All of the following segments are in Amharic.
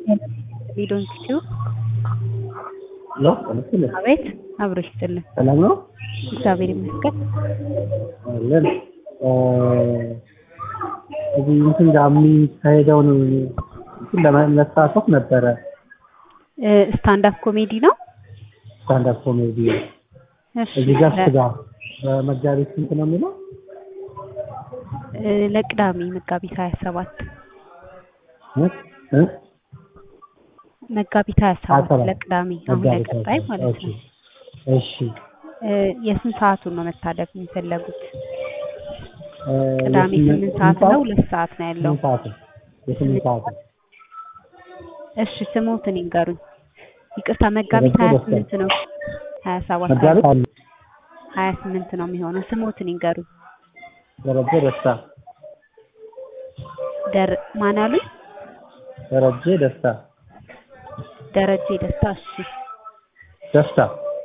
ሊዶን ኪቲው ሄሎ አመስግን አቤት አብሮ ይስጥልን። ሰላም ነው እግዚአብሔር ይመስገን። አለን እዚህ እንትን ጋር የሚካሄደውን እንትን ለመሳተፍ ነበረ ስታንድ አፕ ኮሜዲ ነው። ስታንዳፕ ኮሜዲ እሺ እዚህ ጋር ስጋ በመጋቢት ስንት ነው የሚለው እ ለቅዳሜ መጋቢት ሀያ ሰባት እ እ መጋቢት ሀያ ሰባት 27 ለቅዳሜ አሁን መጋቢት ለቀጣይ ሀያ ማለት ኦኬ ነው። እሺ እ የስንት ሰዓቱን ነው መታደፍ የሚፈለጉት? እ ቅዳሜ የስምንት- ስምንት ሰዓት ነው ሁለት ሰዓት ነው ያለው። ስምንት ሰዓት ነው የስምንት ሰዓት ነው እሺ ስሞትን ይንገሩኝ። ይቅርታ መጋቢት ሀያ ደረጀ ስምንት ነው ሀያ ሰባት መጋቢት አንድ ሀያ ስምንት ነው የሚሆነው። ስሞትን ይንገሩኝ። ደረጀ ደስታ ደር ማን አሉኝ? ደረጀ ደስታ ደረጀ ደስታ። እሺ ደስታ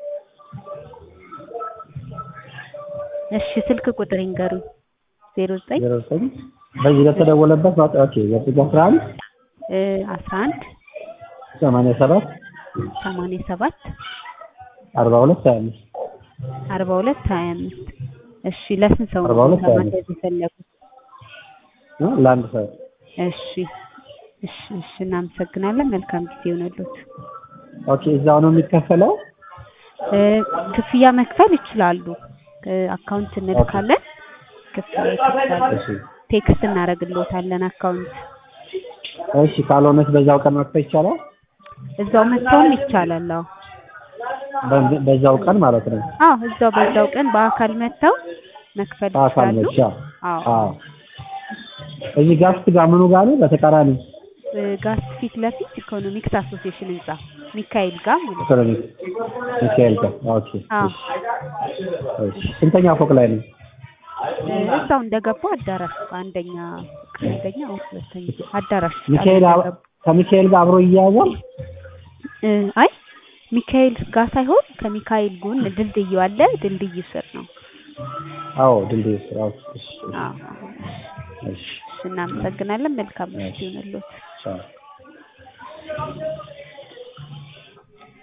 እሺ ስልክ ቁጥር ይንገሩኝ። ዜሮ ዘጠኝ ዜሮ ዘጠኝ በዚህ በተደወለበት ማውጣ ኦኬ ዘጠኝ አስራ አንድ አስራ አንድ ሰማንያ ሰባት ሰማንያ ሰባት አርባ ሁለት ሀያ አምስት አርባ ሁለት ሀያ አምስት እሺ ለስንት ሰው አርባ ሁለት ሀያ አምስት ማድረግ የፈለጉት? እ ለአንድ ሰው እሺ እሺ እሺ እናመሰግናለን። መልካም ጊዜ ይሆነሉት። ኦኬ እዛው ነው የሚከፈለው እ ክፍያ መክፈል ይችላሉ። እ አካውንት እንልካለን። ክፍያ ይከፍላሉ። እሺ ቴክስት እናደርግልዎታለን አካውንት። እሺ ካልሆነች በዛው ቀን መክፈል ይቻላል እዛው መጥተውም ይቻላል። አዎ በ- በዛው ቀን ማለት ነው አዎ እዛው በዛው ቀን በአካል መጥተው መክፈል በአካል ይችላሉ። ብቻ አዎ አዎ እዚህ ጋስት ጋር ምኑ ጋር ነው በተቃራኒ እ ጋስ ፊት ለፊት ኢኮኖሚክስ አሶሲዬሽን ህንጻ ሚካኤል ጋር ማለት ነው። ኢኮኖሚክ ሚካኤል ጋር ኦኬ አዎ እሺ እሺ ስንተኛ ፎቅ ላይ ነው እ እዛው እንደገቡ አዳራሽ አንደኛ አንደኛ ወይ ሁለተኛ አዳራሽ ውስጥ ሚካኤል አብ- እንደገቡ። ከሚካኤል ጋር አብሮ ይያያዛል እ አይ ሚካኤል ጋር ሳይሆን ከሚካኤል ጎን ድልድዩ አለ። ድልድዩ ስር ነው። አዎ ድልድይ ስራ ውስጥ እሺ አዎ እሺ እናመሰግናለን። መልካም ምሽት ይሁንልዎት። ቻው